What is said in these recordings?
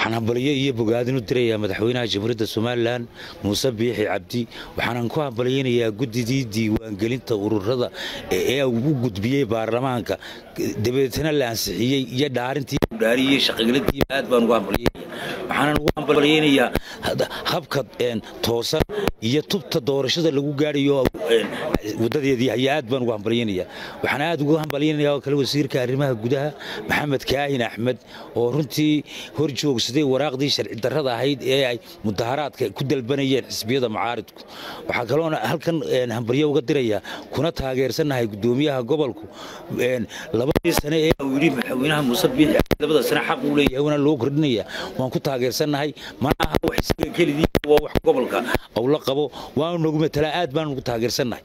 waxaan hambalyo iyo bogaadin u dirayaa madaxweynaha jamhuuriyadda somalilan muuse biixi cabdi waxaanan ku hambalyaynayaa guddidii diiwaangelinta ururada ee ugu gudbiyey baarlamaanka dabeetana la ansixiyey iyo dhaarintii dhaariyey shaqagelintii aad baan ugu hambalyaynaya waxaanan ugu hambalyaynayaa habka toosan iyo tubta doorashada lagu gaadhayo wadadeedii ayaa aad baan ugu hambalyaynayaa waxaan aad ugu hambalyaynayaa oo kale wasiirka arrimaha gudaha maxamed kaahin axmed oo runtii hor joogsaday waraaqdii sharci darrada ahayd ee ay mudaharaadka ku dalbanayeen xisbiyada mucaaridku waxaa kaloona halkan hambalyo uga dirayaa kuna taageersannahay guddoomiyaha gobolku labadii sane ee uu yidhi madaxweynaha muuse biixi labada sane xaq uu leeyahay waana loo kordhinaya waan ku taageersannahay mana aha wax isaga kelidii waa wax gobolka uu la qabo waanu nagu matalaa aad baanu ugu taageersannahay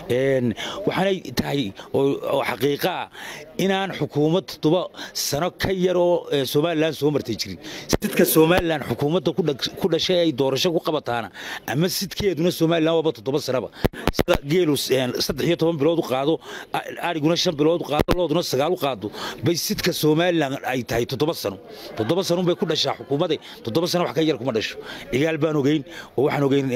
waxaanay tahay oo xaqiiqa ah inaan xukuumad toddoba sano ka yar oo somalilan soo martay jirin sidka somalilan xukuumadda ku dhashay ay doorasho ku qabataana ama sidkeeduna somalilan waaba toddoba sanaba sida geelu saddex iyo toban bilood u qaado ariguna shan bilood u qaado looduna sagaal u qaado bay sidka somalilan ay tahay toddoba sano toddoba sano bay ku dhashaa xukuumadda toddoba sano wax ka yar kuma dhasho cigaal baan ogeyn oo waxaan ogeyn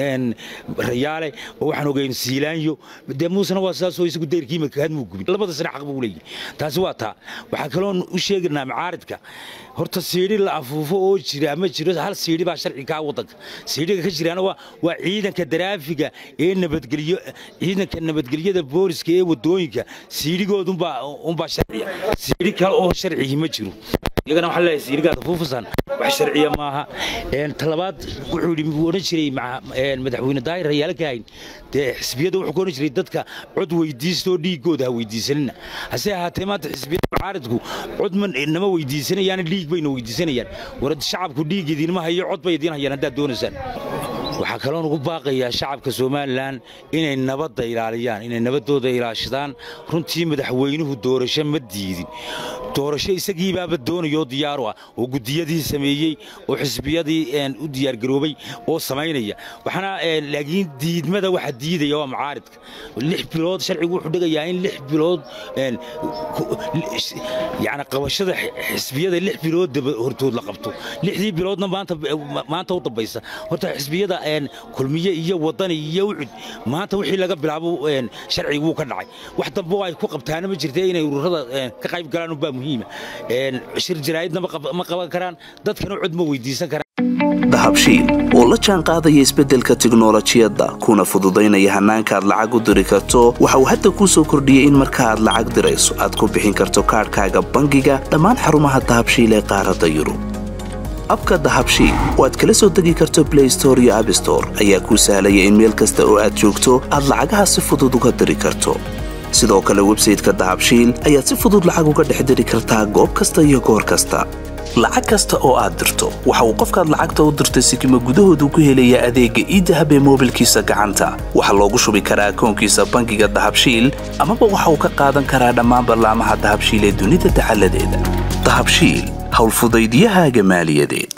rayaale oo waxaan ogeyn siilaanyo dee muusena waa saasoo isagu deyrkii makahadmuu gubin labada sane xaq buu leeyahay taasi waa taa waxaa kaloon u sheegaynaa macaaridka horta siidhi la afuufo oo jira ma jiro hal siidhi baa sharci kaa waddanka siidhiga ka jiraana waa waa ciidanka daraafiga ee nabadgelyo ciidanka nabadgelyada booliska ee wadooyinka siidhigoodunbaa unbaa sharciya siidhi kale oo sharcigi ma jiro iyagana waxaa leeyahay siidhigaada fuufusan wax sharciya maaha talabaad wuxuu yidhi wuu odhan jiray madaxweyne daahir rayaale kaahin dee xisbiyada wuxuu ku odhan jiray dadka cod weydiistoo dhiiggooda ha weydiisanina hase ahaatee maanta xisbiyada mucaaridku cod nama weydiisanayaan dhiig bayna weydiisanayaan war shacabku dhiig idinma hayo cod bay idiin hayaan haddaad doonaysaan waxaa kaloon ugu baaqayaa shacabka somalilan inay nabadda ilaaliyaan inay nabaddooda ilaashadaan runtii madaxweynuhu doorasho ma diidin doorasho isagiibaaba doonayoo diyaaru ah oo guddiyadii sameeyey oo xisbiyadii u diyaargaroobay oo samaynaya waxaana laakiin diidmada waxa diidaya waa mucaaridka lix bilood sharcigu wuxuu dhigayaa in lix bilood yani qabashada xisbiyada lix bilood hortood la qabto lixdii biloodna maanta u dambaysa horta xisbiyada kulmiye iyo wadani iyo ucud maanta wixii laga bilaabo sharciga wuu ka dhacay wax dambe ay ku qabtaana ma jirta inay ururada ka qayb galaan unbaa muhiima shir jaraa'idna ma qaban karaan dadkana cod ma weydiisan karaan dahabshiil oo la jaan qaadaya isbeddelka tiknolojiyadda kuna fududaynaya hannaanka aad lacag u diri karto waxa uu hadda kuu soo kordhiyey in marka aad lacag dirayso aad ku bixin karto kaadhkaaga bangiga dhammaan xarumaha dahabshiil ee qaaradda yurub abka dahabshiil oo aad kala soo degi karto blay store iyo abstore ayaa kuu sahlaya in meel kasta oo aad joogto aad lacagaha si fudud uga diri karto sidoo kale websayteka dahabshiil ayaad si fudud lacag uga dhex diri kartaa goob kasta iyo goor kasta lacag kasta oo aad dirto waxa uu qofkaad lacagta u dirtay sikima gudahoodu ku helayaa adeegga iidahab ee moobilkiisa gacanta waxaa loogu shubi karaa akoonkiisa bangiga dahabshiil amaba waxa uu ka qaadan karaa dhammaan ballaamaha dahabshiil ee dunida dacaladeeda dahabshiil howlfudaydyahaaga maaliyadeed